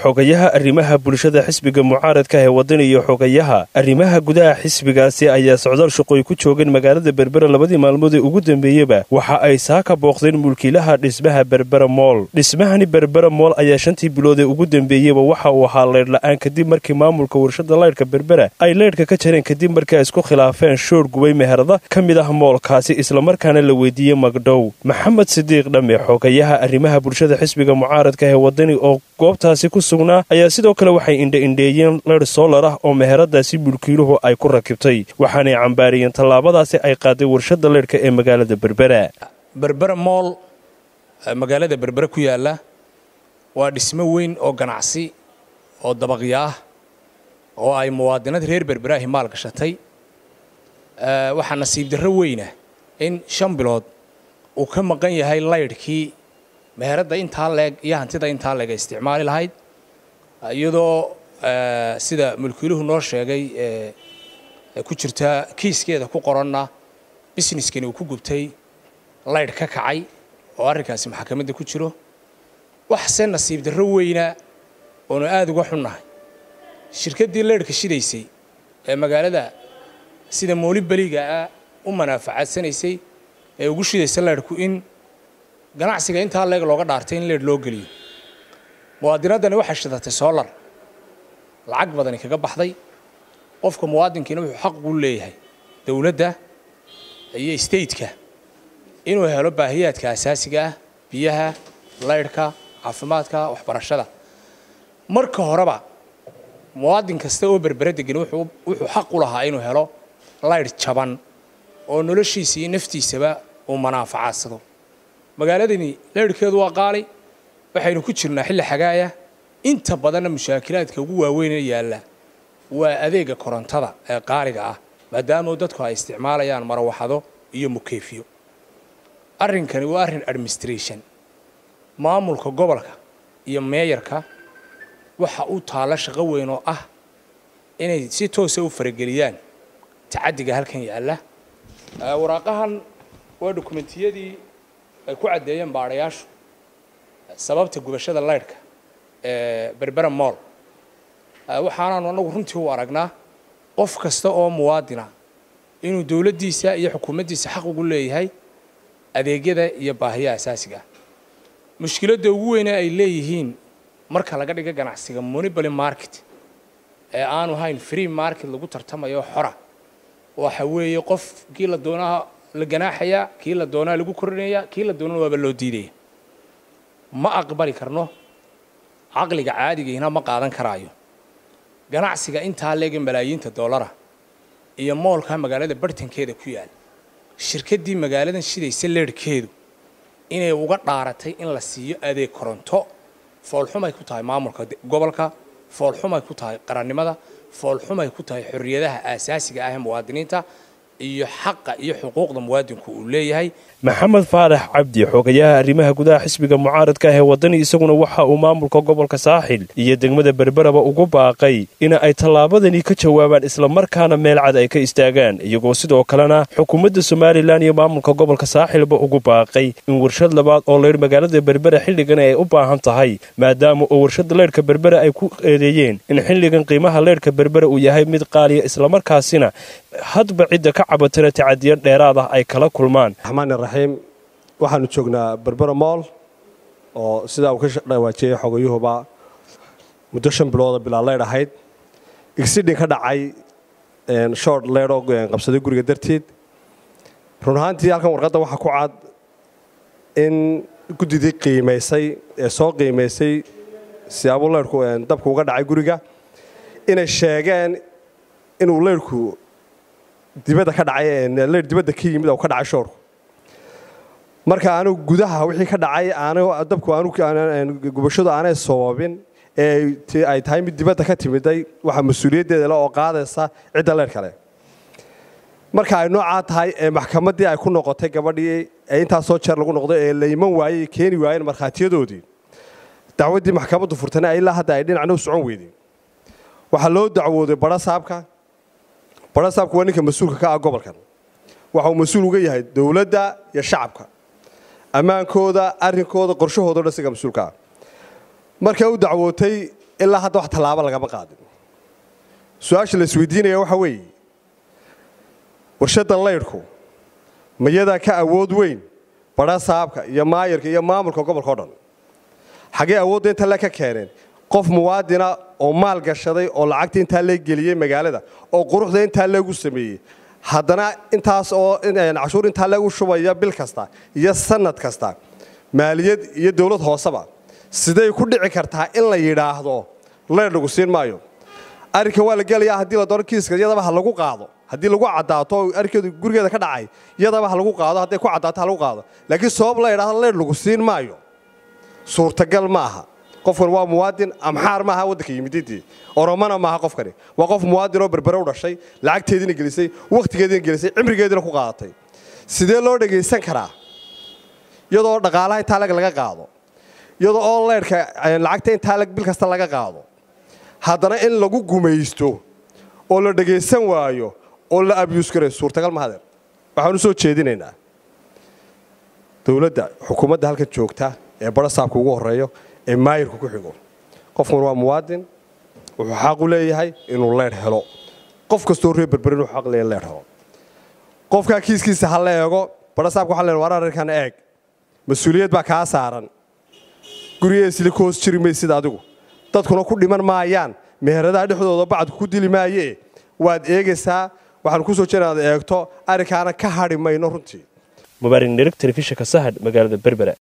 xogayaha arrimaha bulshada xisbiga mucaaradka ee waddan iyo xogayaha arrimaha gudaha xisbigaasi ayaa socdaal shaqooy ku joogeen magaalada berbera labadii maalmood ee ugu dambeeyeba waxa ay saaka booqdeen mulkiilaha dhismaha berbera mool dhismahani berbera mool ayaa shantii bilood ee ugu dambeeyeba waxa uu ahaa leydh-la'aan kadib markii maamulka warshada leydhka berbera ay leydhka ka jareen kadib markii ay isku khilaafeen shoor gubay meherada ka mid ah moolkaasi islamarkaana la weydiiyey magdhow maxamed sidiiq dhamme xogayaha arrimaha bulshada xisbiga mucaaradka ee wadani oo goobtaasi ku sugnaa ayaa sidoo kale waxay indha-indheeyeen leydh soolar ah oo meheradaasi mulkiiluhu ay ku rakibtay waxaanay cambaariyeen tallaabadaasi ay qaaday warshada leydhka ee magaalada berbera berbera mool magaalada berbere ku yaalla waa dhismo weyn oo ganacsi oo dabaqyo ah oo ay muwaadinad reer berberahi maal gashatay waxaa nasiib darro weyna in shan bilood uu ka maqan yahay laydhkii meheradda intaa leeg iyo hantida intaa leeg ay isticmaali lahayd iyadoo sida mulkiiluhu noo sheegay ku jirta kiiskeeda ku qoranna busineskani uu ku gubtay laydh ka kacay oo arrinkaasi maxakamadda ku jiro waxse nasiib darro weyna oonu aada uga xunnahay shirkaddii leydhka shidaysay ee magaalada sida mooli beliga ah u manaafacadsanaysay ee ugu shidaysa leydhku in ganacsiga intaa leeg looga dhaartay in leydh loo geliyo muwaadinaddani waxay shidatay soolar lacag badani kaga baxday qofka muwaadinkiina wuxuu xaq ugu leeyahay dowladda iyo stateka inuu helo baahiyaadka asaasiga ah biyaha laydhka caafimaadka waxbarashada marka horeba muwaadin kasta oo berbere degan wuxuu xaq u lahaa inuu helo laydh jaban oo noloshiisa iyo naftiisaba uu manaafacadsado magaaladani laydhkeedu waa qaali waxaynu ku jirnaa xilli xagaaya inta badanna mushaakilaadka ugu waaweynee yaalla waa adeega korontada ee qaaliga ah maadaama dadku ay isticmaalayaan marawaxado iyo mukeyfiyo arrinkani waa arrin administration maamulka gobolka iyo meeyarka waxa u taalla shaqo weyn oo ah inay si toosa u farageliyaan tacaddiga halkan yaalla waraaqahan waa dokumentiyadii ay ku caddeeyeen baadhayaashu sababta gubashada laydhka ee berbera mool waxaanaanu annagu runtii u aragnaa qof kasta oo muwaadina inuu dowladdiisa iyo xukuumaddiisa xaq ugu leeyahay adeegyada iyo baahiyaha asaasiga ah mushkiladda ugu weyne ay leeyihiin marka laga dhiga ganacsiga monopoly market ee aanu hayn free market lagu tartamayo xora waxa weeye qof kii la doonaa la ganaaxayaa kii la doonaa lagu korinayaa kii la doonana waaba loo diidaya ma aqbali karno caqliga caadigiina ma qaadan karaayo ganacsiga intaa leega malaayiinta dollara iyo moolka magaalada bartankeeda ku yaal shirkaddii magaaladan shidaysa leedhkeedu inay uga dhaaratay in la siiyo adeeg koronto foolxumay ku tahay maamulka gobolka foolxumay ku tahay qarannimada foolxumay ku tahay xorriyadaha aasaasiga ah ee muwaadiniinta iyo xaqa iyo xuquuqda muwaadinku uu leeyahay maxamed faarax cabdi xogayaha arrimaha gudaha xisbiga mucaaradka ah ee waddani isaguna waxa uu maamulka gobolka saaxil iyo degmada berberaba ugu baaqay in ay tallaabadani ka jawaabaan islamarkaana meel cad ay ka istaagaan iyagoo sidoo kalena xukuumadda somalilan iyo maamulka gobolka saaxilba ugu baaqay in warshad labaad oo leydh magaalada berbera xilligan ay u baahan tahay maadaama oo warshada leydhka berbera ay ku eedeeyeen in xilligan qiimaha leydhka berbera uu yahay mid qaaliya islamarkaasina hadba cidda ka cabatana tacadiyo dheeraad ah ay kala kulmaan raxiim waxaanu joognaa berbera mool oo sidaa uu ka dhawaajiyey xogayuhuba muddo shan bilooda bilaa leydh ahayd igsidhin ka dhacay short leydhoo qabsaday guriga darteed run ahaantii halkan warqadda waxaa ku cad in guddidii qiimaysay ee soo qiimaysay siyaabuu leydhku dabku uga dhacay guriga inay sheegeen inuu leydhku dibadda ka dhacay leydh dibadda ka yimid oo ka dhacay shoorku marka anugu gudaha wixii ka dhacay dabku gubashadu aanay sababin ee ay tahay mid dibadda ka timiday waxaa mas-uuliyaddeeda le oo qaadaysa cidda leer kale marka ay noocaa tahay ee maxkamaddii ay ku noqotay gabadhii ee intaasoo jeer lagu noqday ee la iman waayey keeni waayeen markhaatiyadoodii dacwaddii maxkamaddu furtana ilaa hadda ay dhinacna u socon weydeen waxaa loo dacwooday badho saabka badho saabka waa ninka mas-uulka ka ah gobolkan waxa uu mas-uul uga yahay dowladda iyo shacabka ammaankooda arrinkooda qorshahooda o dhan isaga mas-uulka ah markay u dacwootay ilaa hadda wax tallaabo lagama qaadin su-aasha la isweydiinaya waxa weeye warshaddan laydhku mayadaa ka awood weyn badha saabka iyo maayarka iyo maamulka gobolka o dhan xaggee awoodda inta le ka keeneen qof muwaadina oo maal gashaday oo lacagta intaa lee geliyey magaalada oo quruxda intaa leegu sameeyey haddana intaas oo cashuur intaa leegu shubaya bil kasta iyo sanad kasta maaliyad iyo dowlad hooseba siday ku dhici kartaa in la yidhaahdo leer lagu siin maayo arrinka waa la gelayaa haddii la doono kiiska iyadaba ha lagu qaado haddii lagu caddaato arrinkeedu gurigeeda ka dhacay iyadaba ha lagu qaado hadday ku caddaato ha lagu qaado laakiin sabab la yidhahdo leer lagu siin maayo suurtagal ma aha qofkan waa muwaadin amxaar maaha waddanka yimididii oromana maaha qofkani waa qof muwaadin oo berbere u dhashay lacagteediina gelisay wakhtigeediina gelisay cimrigeediina ku qaadatay sidee loo dhagaysan karaa iyadoo dhaqaalaha intaa lag laga qaado iyadoo oo leyrhka lacagta intaa lag bil kasta laga qaado haddana in lagu gumaysto oo la dhagaysan waayo oo la abyuus garay suurtagal ma hadeer waxaan u soo jeedinaynaa dowladda xukuumadda halkan joogta ee badha saabka ugu horreeyo ee maayirku ku xigo qofkan waa muwaadin wuxuu xaq u leeyahay inuu leydh helo qof kastoo reer berber inuu xaq leeyahay leydh helo qofkaa kiiskiisa ha la eego badha saabka waxaa leen war arrinkan eeg mas-uuliyad baa kaa saaran gurigeesili ku hoos jiri maysid adigu dadkuna ku dhiman maayaan meheradaha dhexdooda bacadku ku dili maayee waad eegaysaa waxaan ku soo jeeda inaad eegto arrinkaana ka hadhi mayno runtii mubaarig nirig telefishinka sahad magaalada berbera